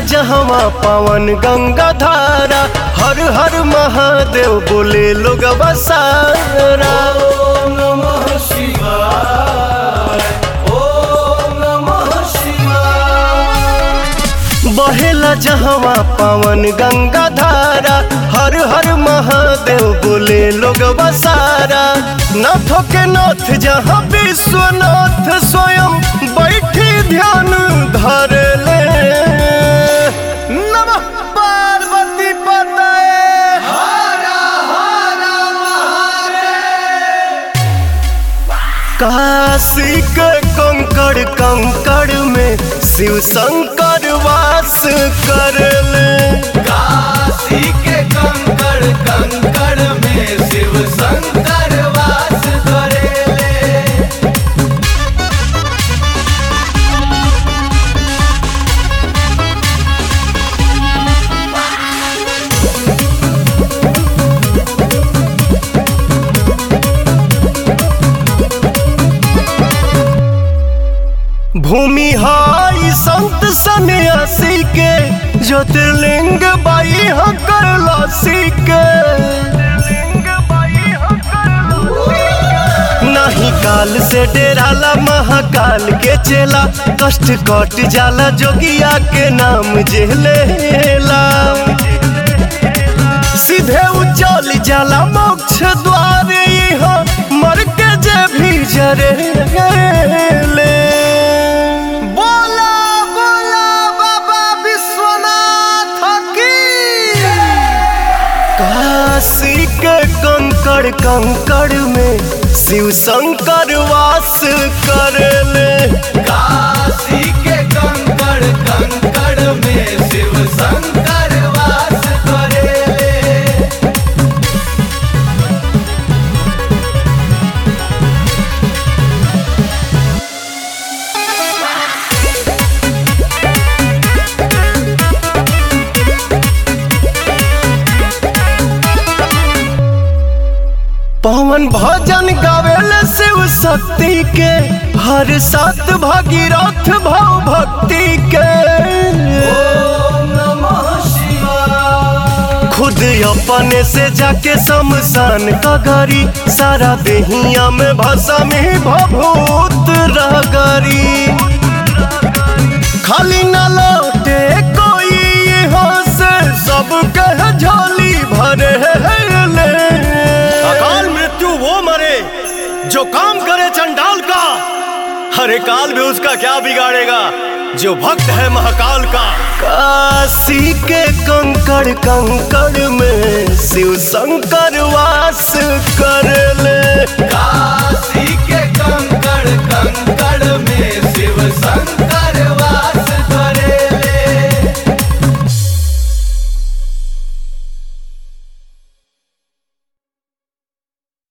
जहवा पावन गंगा धारा हर हर महादेव बोले लोग बसारा ओम नमः शिवाय ओम नमः शिवाय बहेला जहवा पावन गंगा धारा हर हर महादेव बोले लोग बसारा नाथों के नाथ जहाँ विश्वनाथ स्वयं बैठी ध्यान धर ले नमः पार्वती पतये हर हर महादेव काशी के कंकड़ कंकड़ में शिव शंकर वास कर ले काशी के कंकड़ कंकड़ में शिव शंकर वास करेले भूमि हाई संत सन्यासी के ज्योतिर्लिंग बाई हकर लासी के नहीं काल से डेराला महाकाल के चेला कष्ट कट जाला जोगिया के नाम जेलेला सीधे उचल जाला मोक्ष द्वार यहाँ मर के जे भी जरे ले बोला बोला बाबा विश्वनाथ की काशी के कंकड़ कंकड़ में शिव शंकर वास कर ले काशी के कंकड़ कंकड़ में शिव शंकर वास करेले पवन भजन गावेले शिव शक्ति के हर सात भागीरथ भाव भक्ति के ओम नमः शिवाय खुद अपने से जाके शमशान का गरी सारा देहिया में भाषा में भभूत रगरी खाली न लौटे कोई यहाँ से सब कह झोली भरे ले अकाल मृत्यु वो मरे जो काम करे चंडाल का हरे काल भी उसका क्या बिगाड़ेगा जो भक्त है महाकाल का काशी के कंकड़ कंकड़ में शिव शंकर वास कर ले काशी